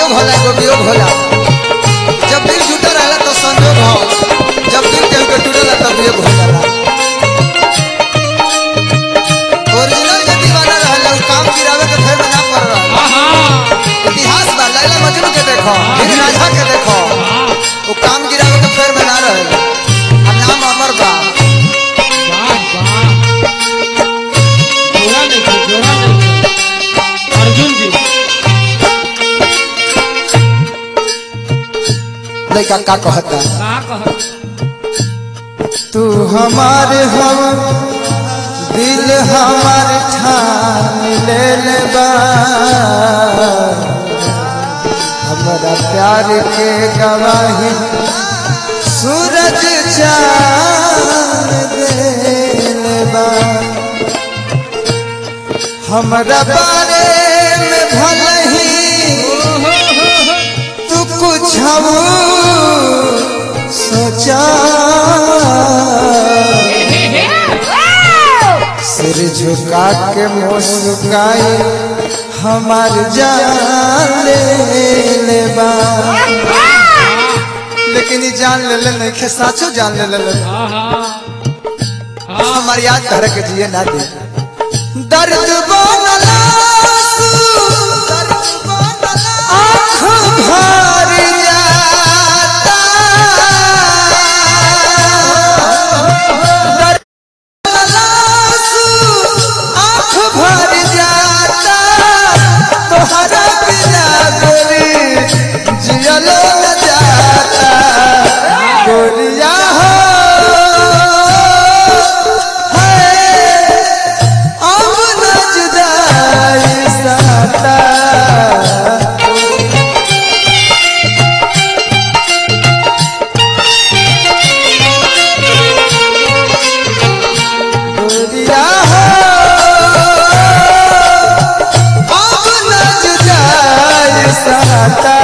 संजोग होला एगो वियोग होला जब दिल जुटा रहला तो संजोग हो जब दिल केहू के टूटेला तब वियोग हो जाला ओरिजिनल के दीवाना रहला उ काम गिरावे के फेर में ना पड़ रहल इतिहास बा लैला मजनू के देखो हीर रांझा के देखो वो काम गिरावे के फेर में ना रहल आ नाम अमर बा अर्जुन जी लड़का का कहता का कह तू हमारे हम दिल हमार ठान ले ले बा हमारा प्यार के गवाही सूरज चांद दे ले बा हमारा बारे में भले ही तू कुछ सोचा सिर झुका के मुस्काई हमार जान ले लेबा लेकिन ई जान ले ले नहीं खे साचो जान ले ले ले हमार याद धर के जिए ना दे दर्द बनला आँख भर जाता दर्द आँख भर जाता तोहरा बिना गोरी जियलो न जाता गोरिया हो है अब न जुदाई साता गोरिया हो अब न जुदाई साता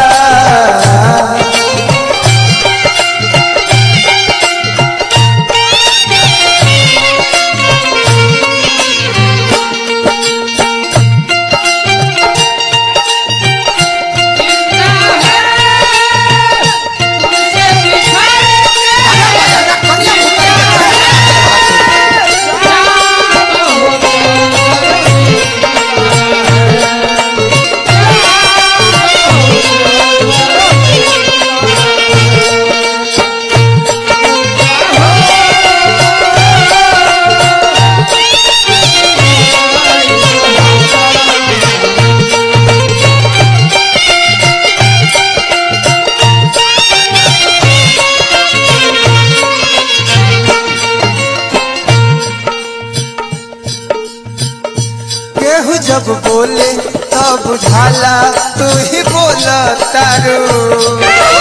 केहू जब बोले तब बुझाला तू ही बोल तारू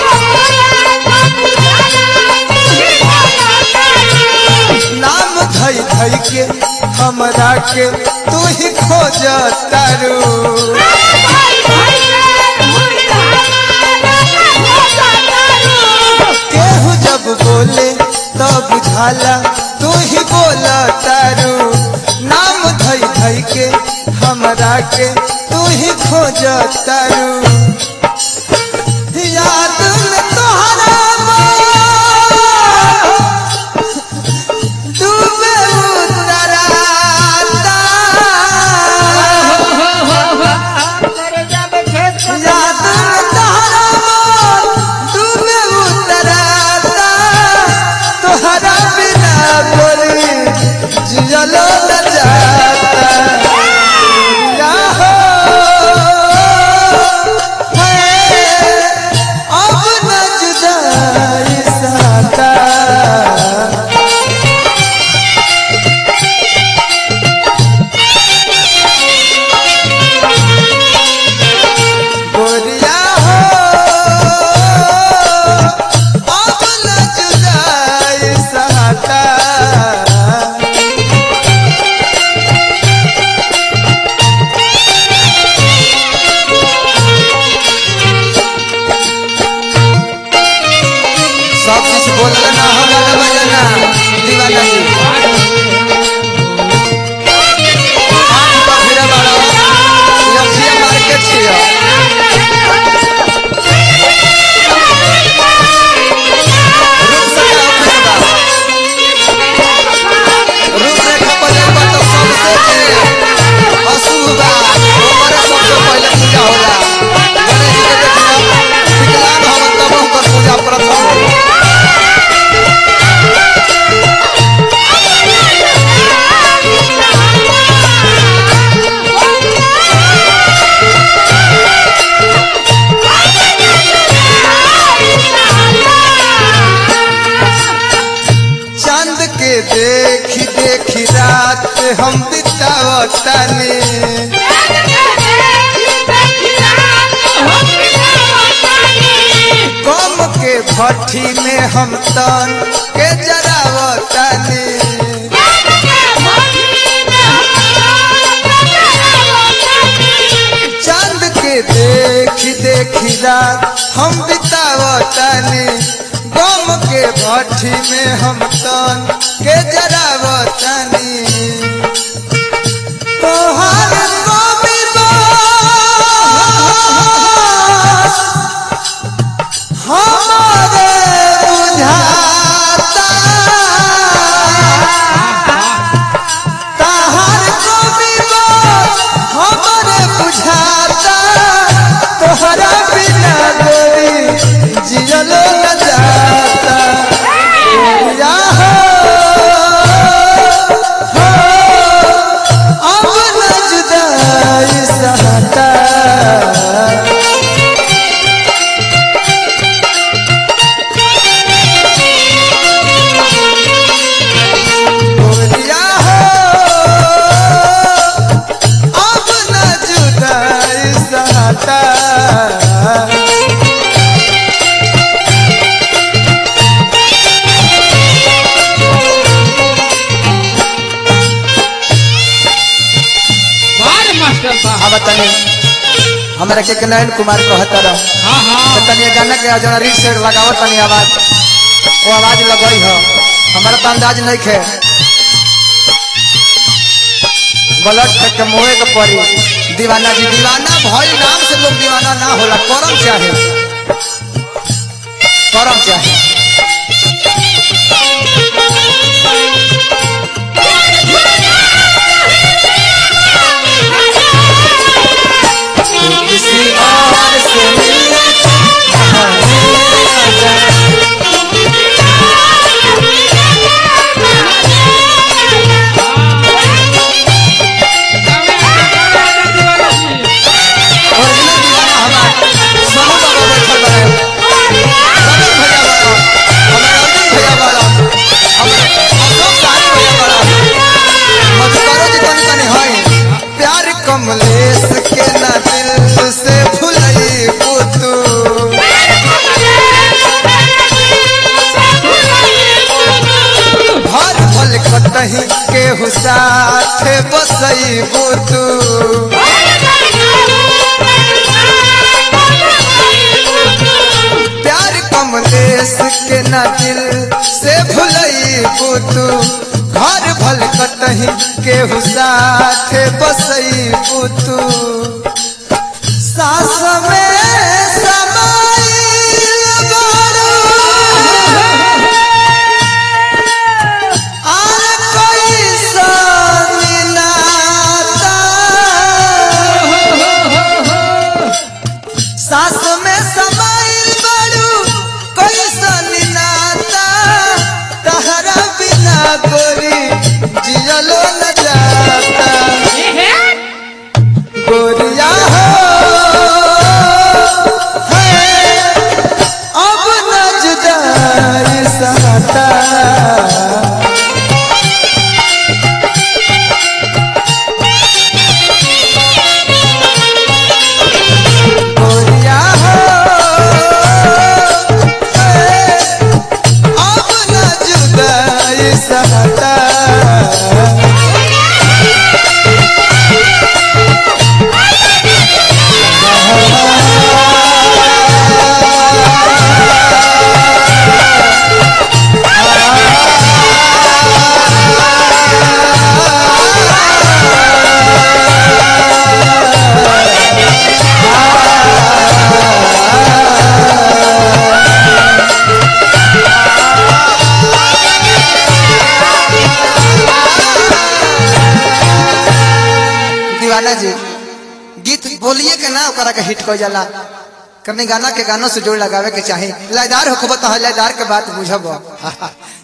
नाम धई धई के हमरा के तू ही खोज तारू केहू जब बोले तब बुझाला तू ही बोल तारू नाम धई धई के हमरा के तू ही खोज तारू याद में तोहरा डूबे उतराता याद में तोहरा डूबे उतराता तोहरा बिना बोली जियलो न जाता या हो है अब हम बितावतानी कम के भट्ठी में हम तन के जरावतानी चांद के देखी देखी रात हम बितावतानी गम के भट्ठी में हम तन के जरावतानी तोहार कवि बास हमारे बुझाता तहार कवि बास हमारे बुझाता तोहरा बिना गोरी जियलो न जाता या हो, हो, अब न जुदाई सहता बोलिया हो अब न जुदाई सहता बार मास्टर साहब अब तनी हमरा के के नयन कुमार कहता रह हाँ तो हाँ तनी ये गाना के जरा रीड सेट लगावत तनी आवाज वो आवाज लगई हो हमारा तो अंदाज नहीं खे ब्लड फेंक के मुँहे के पड़ी दीवाना जी दीवाना भई नाम से लोग दीवाना ना होला करम चाहे करम चाहे किसी और से मिलने ओरिजिनल दीवाना हमार समूह बाबा बैठल बा रवि भैया बड़ा हमारे अर्जुन भैया बड़ा हमारे अशोक सारी भैया बड़ा मधुकरो जी तनी तनी हई प्यार कमलेश के ना दिल से भुलई पुतू हर पल कतही के हुसाथ बसई बुतू प्यार कमलेश के ना दिल से भुलई बुतू घर भल कतही के हुसाथ बसई बुतू सास में समाइल बारू आर कोई संगी नाता सास में समाइल बारू कोई संगी नाता तहरा बिना गोरी जियलो न जाता गोरिया हो है, अब न जुदाई सहता गोरिया हो है, अब न जुदाई सहता दीवाना जी गीत बोलिए के ना ओकरा के हिट कर जाला करने गाना के गानों से जोड़ लगावे के चाहे लयदार होखबो तो लयदार के बात बुझब